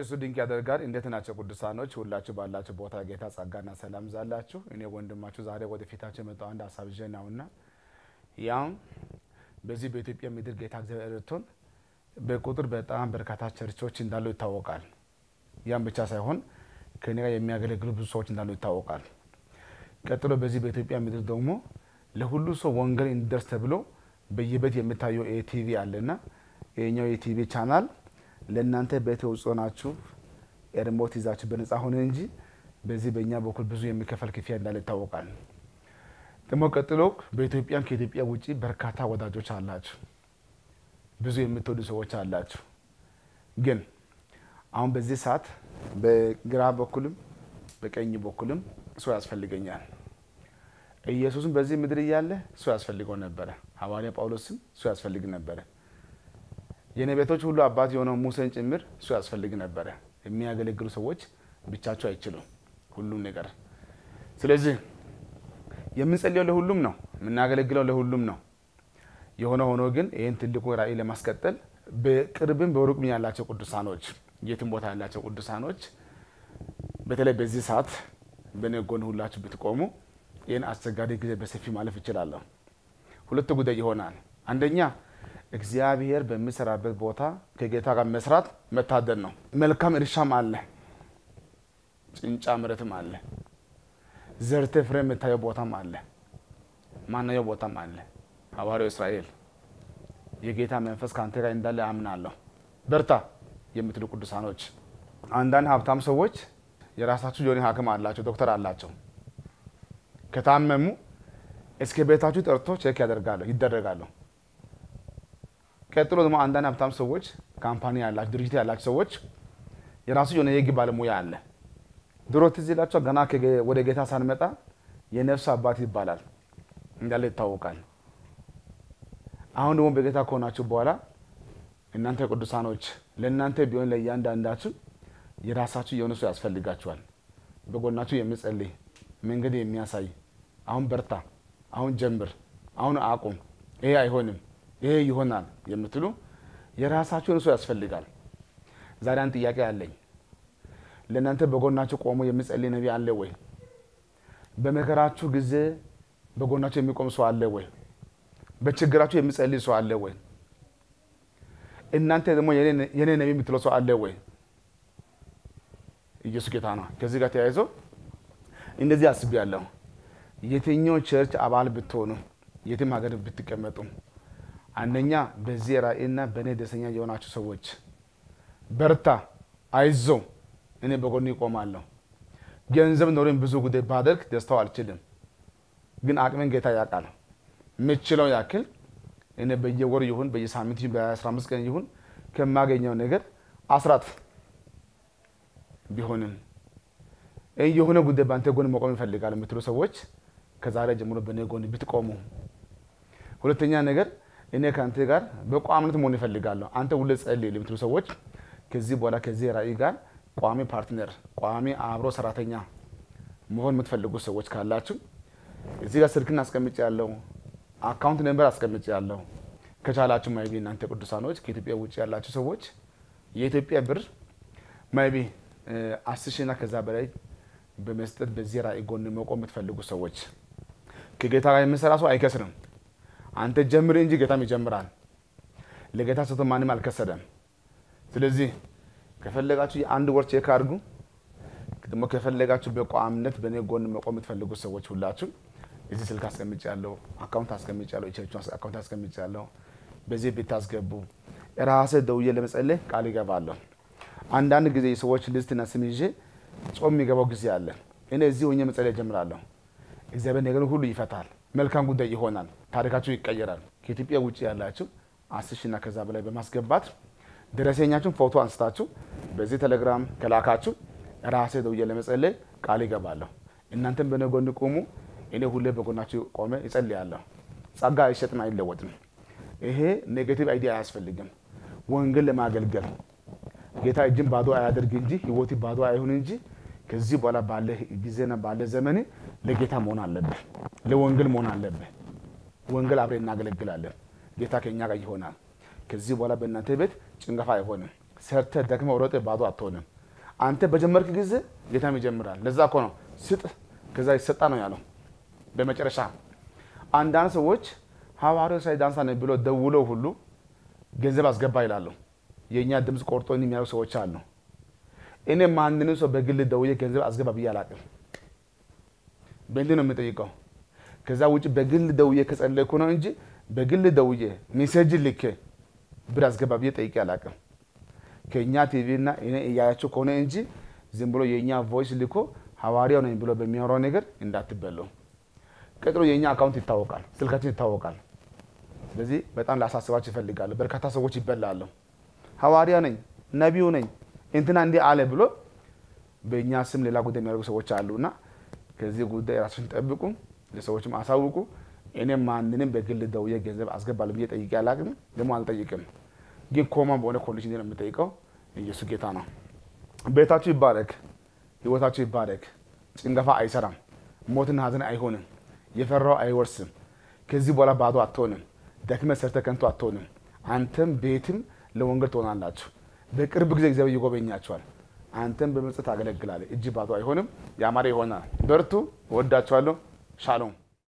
እሱ ድንቅ ያደርጋል። እንዴት ናቸው ቅዱሳኖች? ሁላችሁ ባላችሁ ቦታ ጌታ ጸጋና ሰላም ዛላችሁ። እኔ ወንድማችሁ ዛሬ ወደ ፊታችሁ የመጣው አንድ ሀሳብ ይዤ ነውና ያም በዚህ በኢትዮጵያ ምድር ጌታ እግዚአብሔር ረድቶን በቁጥር በጣም በርካታ ቸርቾች እንዳሉ ይታወቃል። ያም ብቻ ሳይሆን ከኔ ጋር የሚያገለግሉ ብዙ ሰዎች እንዳሉ ይታወቃል። ቀጥሎ በዚህ በኢትዮጵያ ምድር ደግሞ ለሁሉ ሰው ወንጌል እንዲደርስ ተብሎ በየቤት የሚታየው ኤቲቪ አለና ይህኛው የቲቪ ቻናል ለእናንተ ቤት ውስጥ ሆናችሁ ኤርሞት ይዛችሁ በነጻ ሆነ እንጂ በዚህ በእኛ በኩል ብዙ የሚከፈል ክፍያ እንዳለ ይታወቃል። ደግሞ ቀጥሎ በኢትዮጵያም ከኢትዮጵያ ውጭ በርካታ ወዳጆች አላችሁ፣ ብዙ የምትወዱ ሰዎች አላችሁ። ግን አሁን በዚህ ሰዓት በግራ በኩልም በቀኝ በኩልም ሰው ያስፈልገኛል። ኢየሱስም በዚህ ምድር እያለ ሰው ያስፈልገው ነበረ። ሐዋርያ ጳውሎስም ሰው ያስፈልግ ነበረ። የነቢያቶች ሁሉ አባት የሆነው ሙሴን ጭምር እሱ ያስፈልግ ነበረ። የሚያገለግሉ ሰዎች ብቻቸው አይችሉም ሁሉም ነገር። ስለዚህ የምንጸልየው ለሁሉም ነው፣ የምናገለግለው ለሁሉም ነው። የሆነ ሆኖ ግን ይህን ትልቁ ራእይ ለማስቀጠል በቅርብም በሩቅም ያላቸው ቅዱሳኖች፣ የትም ቦታ ያላቸው ቅዱሳኖች በተለይ በዚህ ሰዓት በእኔ ጎን ሁላችሁ ብትቆሙ ይህን አስቸጋሪ ጊዜ በሰፊ ማለፍ ይችላለሁ። ሁለት ጉዳይ ይሆናል። አንደኛ እግዚአብሔር በሚሰራበት ቦታ ከጌታ ጋር መስራት መታደል ነው። መልካም እርሻም አለ፣ ጭንጫ መሬትም አለ፣ ዘርተ ፍሬ የምታየው ቦታም አለ፣ ማናየው ቦታም አለ። ሐዋርያው እስራኤል የጌታ መንፈስ ከአንተ ጋር እንዳለ አምናለሁ፣ በርታ የምትሉ ቅዱሳኖች፣ አንዳንድ ሀብታም ሰዎች የራሳችሁ የሆነ ሐኪም አላቸው፣ ዶክተር አላቸው። ከታመሙ እስከ ቤታችሁ ጠርቶ ቼክ ያደርጋሉ ይደረጋሉ። ቀጥሎ ደግሞ አንዳንድ ሀብታም ሰዎች ካምፓኒ ያላቸው ድርጅት ያላቸው ሰዎች የራሱ የሆነ የህግ ባለሙያ አለ። ድሮ ትዝ ይላቸው ገና ወደ ጌታ ሳንመጣ የነፍስ አባት ይባላል እንዳለ ይታወቃል። አሁን ደግሞ በጌታ ከሆናችሁ በኋላ እናንተ ቅዱሳኖች ለእናንተ ቢሆን ለእያንዳንዳችሁ የራሳችሁ የሆነ ሰው ያስፈልጋችኋል። በጎናችሁ የሚጸልይ መንገድ የሚያሳይ አሁን በርታ፣ አሁን ጀምር፣ አሁን አቁም፣ ይሄ አይሆንም ይሄ ይሆናል የምትሉ የራሳችሁን ሰው ያስፈልጋል። ዛሬ አንድ ጥያቄ አለኝ። ለእናንተ በጎናችሁ ቆሞ የሚጸልይ ነቢይ አለ ወይ? በመከራችሁ ጊዜ በጎናችሁ የሚቆም ሰው አለ ወይ? በችግራችሁ የሚጸልይ ሰው አለ ወይ? እናንተ ደግሞ የኔ ነቢይ የምትለው ሰው አለ ወይ? ኢየሱስ ጌታ ነው። ከዚህ ጋር ተያይዞ እንደዚህ አስቤያለሁ። የትኛው ቸርች አባል ብትሆኑ የትም ሀገር ብትቀመጡ አንደኛ በዚህ ራእይና በእኔ ደስተኛ የሆናችሁ ሰዎች በርታ፣ አይዞ፣ እኔ በጎን ይቆማለሁ። ገንዘብ ኖሮኝ ብዙ ጉዳይ ባደርግ ደስታው አልችልም፣ ግን አቅሜን ጌታ ያውቃል። የምችለው ያክል እኔ በየወር ይሁን በየሳምንት ይሁን በአስራ አምስት ቀን ይሁን ከማገኘው ነገር አስራት ቢሆንም የሆነ ጉዳይ በአንተ ጎን መቆም ይፈልጋል የምትሉ ሰዎች ከዛሬ ጀምሮ በእኔ ጎን ብትቆሙ። ሁለተኛ ነገር እኔ ከአንተ ጋር በቋምነት መሆን ይፈልጋለሁ። አንተ ሁሌ ጸልይ ለምትሉ ሰዎች ከዚህ በኋላ ከዚህ ራእይ ጋር ቋሚ ፓርትነር፣ ቋሚ አብሮ ሰራተኛ መሆን የምትፈልጉ ሰዎች ካላችሁ እዚህ ጋር ስልክን አስቀምጭ ያለው አካውንት ነምበር አስቀምጭ ያለው ከቻላችሁ ማይቢ እናንተ ቅዱሳኖች ከኢትዮጵያ ውጭ ያላችሁ ሰዎች የኢትዮጵያ ብር ማይቢ አስር ሺና ከዛ በላይ በመስጠት በዚህ ራእይ ጎን መቆም የምትፈልጉ ሰዎች ከጌታ ጋር የሚሰራ ሰው አይከስርም። አንተ ጀምር እንጂ ጌታም ይጀምራል። ለጌታ ሰጥቶ ማንም አልከሰደም። ስለዚህ ከፈለጋችሁ የአንድ ወር ቼክ አድርጉ። ደግሞ ከፈለጋችሁ በቋምነት በእኔ ጎን መቆም የምትፈልጉ ሰዎች ሁላችሁ እዚህ ስልክ አስቀምጭ ያለው አካውንት አስቀምጭ ያለው የቸርቹ አካውንት አስቀምጭ ያለው በዚህ ብታስገቡ ራሴ ደውዬ ለመጸለይ ቃል ይገባለሁ። አንዳንድ ጊዜ የሰዎች ልስትና ስም ይዤ ጾም የሚገባው ጊዜ አለ። እኔ እዚህ ሆኜ መጸለይ ጀምራለሁ። እግዚአብሔር ነገር ሁሉ ይፈታል። መልካም ጉዳይ ይሆናል። ታሪካችሁ ይቀየራል። ከኢትዮጵያ ውጭ ያላችሁ አስር ሺና ከዛ በላይ በማስገባት ደረሰኛችሁን ፎቶ አንስታችሁ በዚህ ቴሌግራም ከላካችሁ ራሴ ደውዬ ለመጸለይ ቃል ይገባለሁ። እናንተም በእኔ ጎን ቁሙ። እኔ ሁሌ በጎናችሁ ቆሜ ይጸልያለሁ። ጸጋ አይሸጥም፣ አይለወጥም። ይሄ ኔጌቲቭ አይዲያ አያስፈልግም። ወንጌል ለማገልገል ጌታ እጅን ባዶ አያደርግ እንጂ ህይወት ባዶ አይሁን እንጂ ከዚህ በኋላ ባለ ጊዜና ባለ ዘመን ለጌታ መሆን አለብህ፣ ለወንጌል መሆን አለብህ። ወንጌል አብሬ እናገለግላለን። ጌታ ከእኛ ጋር ይሆናል። ከዚህ በኋላ በእናንተ ቤት ጭንገፋ አይሆንም። ሰርተ ደክመ ሮጠ ባዶ አትሆንም። አንተ በጀመርክ ጊዜ ጌታም ይጀምራል። ለዛ እኮ ነው ስጥ ከዛ ይሰጣ ነው ያለው። በመጨረሻ አንዳንድ ሰዎች ሐዋርያው ሳይ ዳንሳ ነው ብሎ ደውለው ሁሉ ገንዘብ አስገባ ይላሉ። የእኛ ድምፅ ቆርጦ የሚያደርጉ ሰዎች አሉ። እኔ ማንንም ሰው በግል ደውዬ ገንዘብ አስገባ ብዬ አላቅም። በእንዲህ ነው የምጠይቀው። ከዛ ውጭ በግል ደውዬ ከጸለይኩ ነው እንጂ በግል ደውዬ ሜሴጅ ልኬ ብር አስገባ ብዬ ጠይቄ አላቅም። ከእኛ ቲቪ እና እኔ እያያቸው ከሆነ እንጂ ዝም ብሎ የእኛ ቮይስ ልኮ ሐዋርያው ነኝ ብሎ በሚያወራው ነገር እንዳትበለው። ቀጥሎ የእኛ አካውንት ይታወቃል፣ ስልካችን ይታወቃል። ስለዚህ በጣም ላሳስባችሁ ይፈልጋሉ። በርካታ ሰዎች ይበላሉ። ሐዋርያ ነኝ ነቢዩ ነኝ እንትና እንዲህ አለ ብሎ በእኛ ስም ሌላ ጉዳይ የሚያደርጉ ሰዎች አሉና ከዚህ ጉዳይ ራሳችሁን ጠብቁ፣ ለሰዎችም አሳውቁ። እኔም ማንንም በግል ደውዬ ገንዘብ አስገባለሁ ብዬ ጠይቄ አላቅም፣ ደግሞ አልጠይቅም። ግን ኮማ በሆነ ኮንዲሽን ነው የምጠይቀው። ኢየሱስ ጌታ ነው። ቤታችሁ ይባረክ፣ ህይወታችሁ ይባረክ። ጭንገፋ አይሰራም፣ ሞትና ሀዘን አይሆንም፣ የፈራው አይወርስም። ከዚህ በኋላ ባዶ አትሆንም፣ ደክመ ሰርተ ከንቱ አትሆንም። አንተም ቤትም ለወንጌል ትሆናላችሁ። በቅርብ ጊዜ እግዚአብሔር ይጎበኛቸዋል። አንተም በመስጠት ታገለግላለህ። እጅ ባዶ አይሆንም፣ ያማረ ይሆናል። በርቱ። እወዳችኋለሁ። ሻሎም